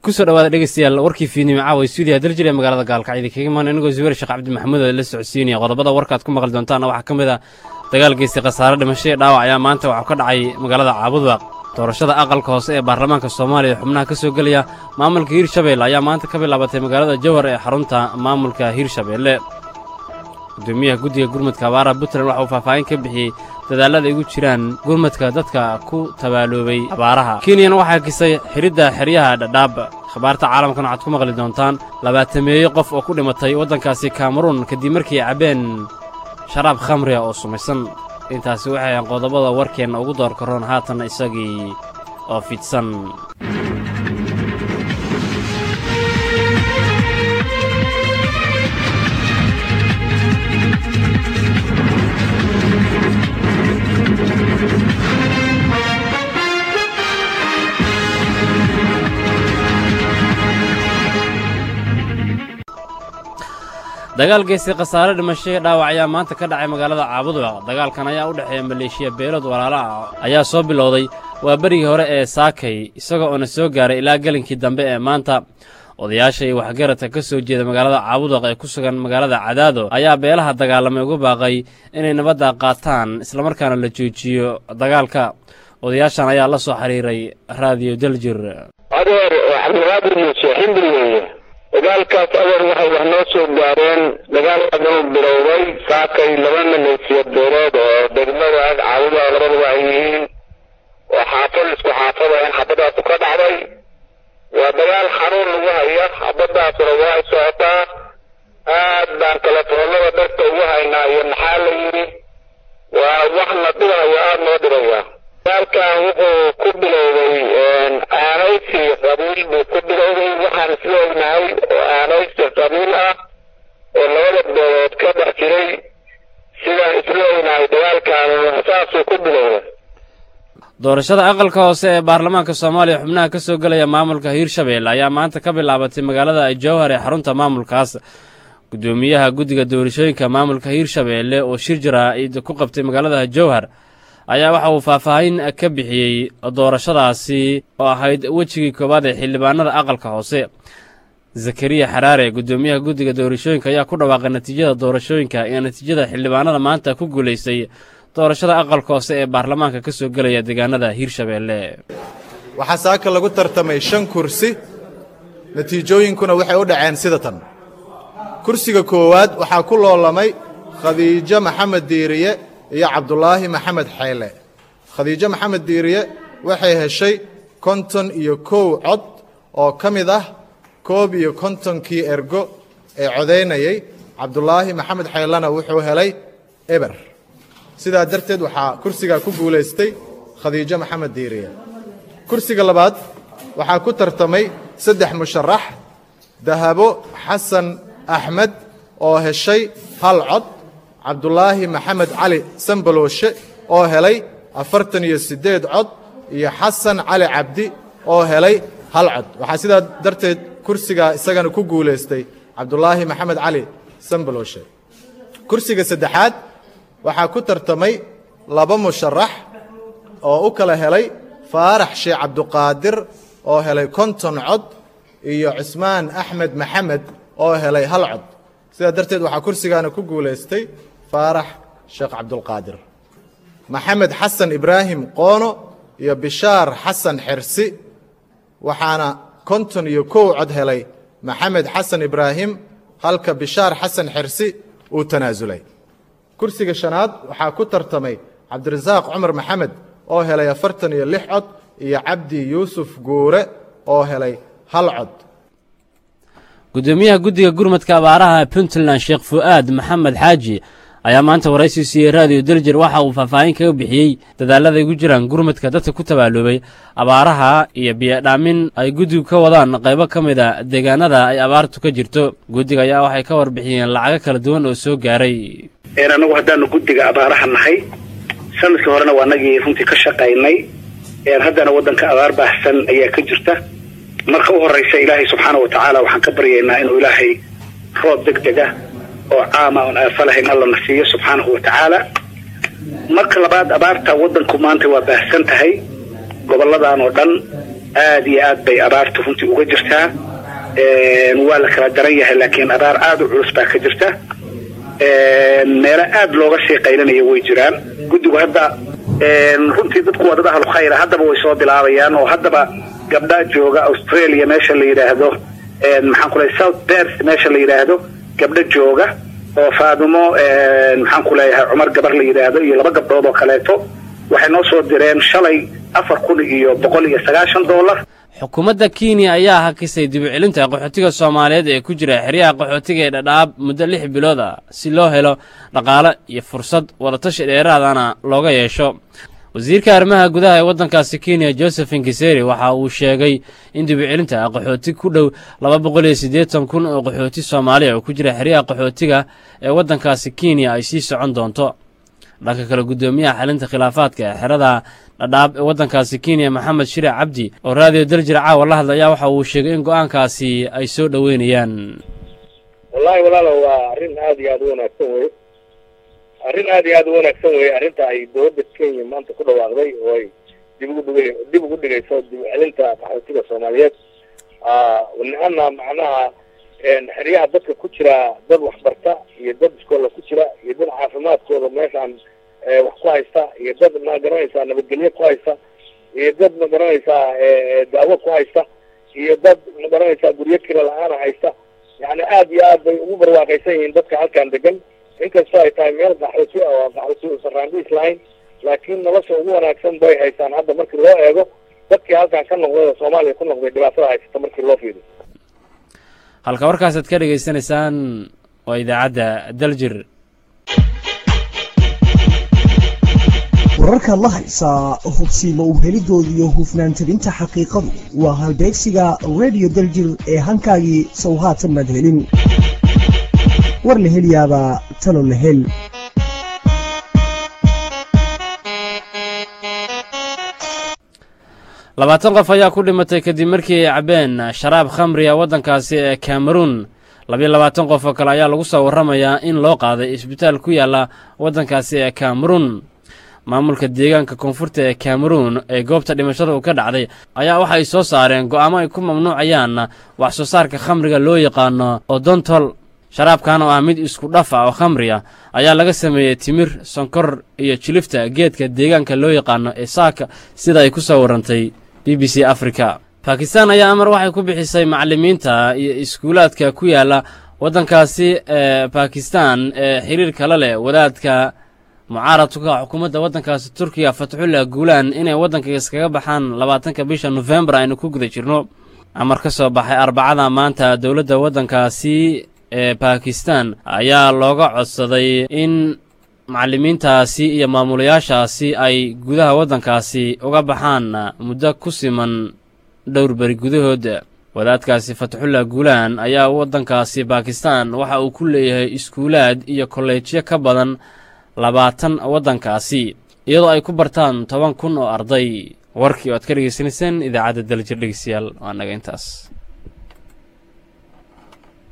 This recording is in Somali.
kusoo dhawaada dhegeystayaal warkii fiidnimo caawa stuudiyaha daljir ee magaalada gaalkacyo kaga imaan anigoo zubeer sheekh cabdi maxamuud oo la socodsiinaya qodobada warkaad ku maqli doontaana waxaa ka mid a dagaal geystay khasaare dhimasho ee dhaawac ayaa maanta waxaa ka dhacay magaalada caabudwaaq doorashada aqalka hoose ee baarlamaanka soomaaliya ee xubnaha ka soo gelaya maamulka hiirshabeelle ayaa maanta ka bilaabatay magaalada jowhar ee xarunta maamulka hiirshabeelle gudoomiyaha guddiga gurmadka abaaraha puntland waxa uu faahfaahin ka bixiyey dadaallada ay ugu jiraan gurmadka dadka ku tabaaloobay abaaraha kenyana waxaa kisay xidhidda xeryaha dhadhaab khabaarta caalamkan waxaad ku maqli doontaan labaatameeye qof oo ku dhimatay waddankaasi kameruun kadib markii ay cabbeen sharaab khamriga oo sumaysan intaasi waxay ahayn qodobada warkeenna ugu door karoon haatan isagii oo fidsan dagaal geystay khasaare dhimashadii dhaawac ayaa maanta ka dhacay magaalada caabudwaaq dagaalkan ayaa u dhexeeya maleeshiya beelood walaala ah ayaa soo bilowday waa berigii hore ee saakay isagoo oona soo gaaray ilaa gelinkii dambe ee maanta odayaasha iyo waxgaradka ka soo jeeda magaalada caabudwaq ee ku sugan magaalada cadaado ayaa beelaha dagaalamay uga baaqay inay nabadda qaataan islamarkaana la joojiyo dagaalka odayaashan ayaa la soo xiriiray raadiyo daljir adeer cabdilqaadir muuse ximri weeye dagaalkaas adeer waxay wax noo soo gaareen dagaal adanu bilowday saakay laba maleesiya beelood oo degmada ag caawida labadaba ay yihiin oo xaafad isku xaafada in xabadaasu ka dhacday waa dagaal xanuun lagu haya xabadaasuna waa ay socotaa aad baan telefoonada dadka ugu haynaa iyo maxaa la yidhi waa wax na dhibaya aada noo dhibaya dagaalkan wuxuu ku bilowday aanaysi qabiil buu ku bilowday waxaan isla ognahay oo aanaysi qabiil ah oo labada beelood ka dhex jiray sidaan isla ognahay dagaalkan saasuu ku bilowday doorashada aqalka hoose ee baarlamaanka soomaaliya xubnaha ka soo gelaya maamulka hiirshabeelle ayaa maanta ka bilaabatay magaalada jowhar ee xarunta maamulkaas gudoomiyaha guddiga doorashooyinka maamulka hiirshabeelle oo shir jira ku qabtay magaalada jowhar ayaa waxa uu faahfaahin ka bixiyey doorashadaasi oo ahayd wejigii koowaad ee xildhibaanada aqalka hoose zakariya xaraare gudoomiyaha guddiga doorashooyinka ayaa ku dhawaaqay natiijada doorashooyinka iyo natiijada xildhibaanada maanta ku guulaystay doorashada aqalka hoose ee baarlamaanka ka soo gelaya deegaanada hiirshabeelle waxaa saaka lagu tartamay shan kursi natiijooyinkuna waxay u dhaceen sida tan kursiga koowaad waxaa ku loolamay khadiijo maxamed diiriye iyo cabdulaahi maxamed xayle khadiijo maxamed diiriye waxay heshay konton iyo kow cod oo ka mid ah koob iyo kontonkii ergo ee codaynayey cabdulaahi maxamed xaylena wuxuu helay eber sidaa darteed waxaa kursigaa ku guulaystay khadiijo maxamed diiriye kursiga labaad waxaa ku tartamay saddex musharax dahabo xasan axmed oo heshay hal cod cabdulaahi maxamed cali sambalooshe oo helay afartan iyo siddeed cod iyo xasan cali cabdi oo helay hal cod waxaa sidaa darteed kursigaa isagana ku guulaystay cabdulaahi maxamed cali sambalooshe kursiga saddexaad waxaa ku tartamay laba musharax oo u kala helay faarax sheekh cabduqaadir oo helay konton cod iyo cusmaan axmed maxamed oo helay hal cod sidaa darteed waxaa kursigaana ku guulaystay faarax sheekh cabdulqaadir maxamed xasan ibraahim qoono iyo bishaar xasan xersi waxaana konton iyo kow cod helay maxamed xasan ibraahim halka bishaar xasan xersi uu tanaasulay kursiga shanaad waxaa ku tartamay cabdirasaaq cumar maxamed oo helay afartan iyo lix cod iyo cabdi yuusuf guure oo helay hal cod gudoomiyaha guddiga gurmadka abaaraha puntland sheekh fu'aad maxamed xaaji ayaa maanta waraysi siiyey raadiyo daljir waxa uu faahfaahin kaga bixiyey dadaalada ay gu jiraan gurmadka dadka ku tabaaloobay abaaraha iyo biyodhaamin ay guddigu ka wadaan qaybo ka mid a deegaanada ay abaartu ka jirto guddiga ayaa waxay ka warbixiyeen lacago kala duwan oo soo gaaray anagu haddaanu guddiga abaaraha nahay sanadkii horena waa nagii runtii ka shaqaynay haddana waddanka abaar baahsan ayaa ka jirta marka u horraysa ilaahay subxaana wa tacaala waxaan ka baryaynaa inuu ilaahay roob deg deg ah oo caama oon aafa lahayn alla na siiyo subxaanahu wa tacaala marka labaad abaarta waddanku maanta waa baahsan tahay gobolladan oo dhan aad iyo aad bay abaarta runtii uga jirtaa waa la kala daran yahay laakiin abaar aada u culus baa ka jirta meelo aada looga sii qaylinaya way jiraan guddigu hadda runtii dadku waa dad ahlu khayra haddaba way soo bilaabayaan oo haddaba gabdha jooga australia meesha la yidhaahdo maxaan ku leeyahay south bers meesha la yidhaahdo gabdho jooga oo faadumo maxaan ku leeyahay cumar gabar la yidhaahdo iyo laba gabdhood oo kaleeto waxay noo soo direen shalay afar kun iyo boqol iyo sagaashan dollar xukuumadda kenya ayaa hakisay dibucelinta qaxootiga soomaaliyeed ee ku jira xeryaha qaxootiga ee dhadhaab muddo lix bilood ah si loo helo dhaqaale iyo fursad wadatashi dheeraadana looga yeesho wasiirka arrimaha gudaha ee waddankaasi kenya josephin kiseri waxa uu sheegay in dibucelinta qaxooti ku dhow laba boqol iyo siddeetan kun oo qaxooti soomaaliya oo ku jira xeryaha qaxootiga ee waddankaasi kenya ay sii socon doonto dhanka kale guddoomiyaha xalinta khilaafaadka ee xerada dhadhaab ee waddankaasi kenya maxamed shire cabdi oo raadiyo daljir caawa la hadla ayaa waxa uu sheegay in go'aankaasi ay soo dhoweynayaan wallahi walaalo waa arrin aada iyo aada u wanaagsan weye arrin aada iyo aada u wanaagsan weye arrinta ay dowladda kenya maanta ku dhawaaqday oo ay dib ugu dhigay dib ugu dhigayso dib celinta qaxootiga soomaaliyeed ana macnaha xeryaha dadka ku jira dad waxbarta iyo dad iskoola ku jira iyo dad caafimaadkooda meeshaan wax ku haysta iyo dad ma garanaysaa nabadgelyo ku haysta iyo dad ma garanaysaa daawo ku haysta iyo dad ma garanaysaa guryo kira la-aana haysta yani aada iyo aad bay ugu barwaaqaysan yihiin dadka halkan degan inkastoo ay tahay meel qaxooti oo qaxooti sarraandiis lahayn laakiin nolosha ugu wanaagsan bay haystaan hadda markii loo eego dadkii halkan ka noqday oo soomaaliya ku noqday dhibaatada haysata markii loo fiiriyo halka warkaasaad ka dhegaysanaysaan waa idaacadda daljir wararkaad la haysaa hubsiima u helidooda iyo hufnaan tabinta xaqiiqadu waa halbeegsiga redio daljir ee hankaagii sow haatan maad helin war la heliyaabaa talo la hel labaatan qof ayaa ku dhimatay kadib markii ay cabeen sharaab khamriga waddankaasi ee kameruun labiyo labaatan qof oo kale ayaa lagu soo warramayaa in loo qaaday isbitaal ku yaalla waddankaasi ee kameruun maamulka deegaanka koonfurta ee kameruun ee goobta dhimashada uu ka dhacday ayaa waxa ay soo saareen go'aamo ay ku mamnuucayaan wax soo saarka khamriga loo yaqaano odontol sharaabkan oo ah mid isku dhaf ah oo khamri ah ayaa laga sameeyey timir sonkor iyo jilifta geedka deegaanka loo yaqaano ee saaka sida ay ku soo warrantay b b c africa bakistan ayaa amar waxay ku bixisay macallimiinta iyo iskuulaadka ku yaalla waddankaasi ee bakistan ee xiriirka la leh wadaadka mucaaradka xukuumadda waddankaasi turkiga fatxullah guulaan inay waddanka iskaga baxaan labaatanka bisha nofembar aynu ku guda jirno amar ka soo baxay arbacada maanta dowladda waddankaasi ee bakistan ayaa looga codsaday in macallimiintaasi iyo maamulayaashaasi ay gudaha waddankaasi uga baxaan muddo ku siman dhowr beri gudahooda wadaadkaasi fatxullah guulaan ayaa waddankaasi bakistan waxa uu ku leeyahay iskuulaad iyo kolleejyo ka badan labaatan waddankaasi iyadoo ay ku bartaan toban kun oo arday warkii oo aad ka dhegaysanayseen idaacadda daljir dhegeystayaal waa naga intaas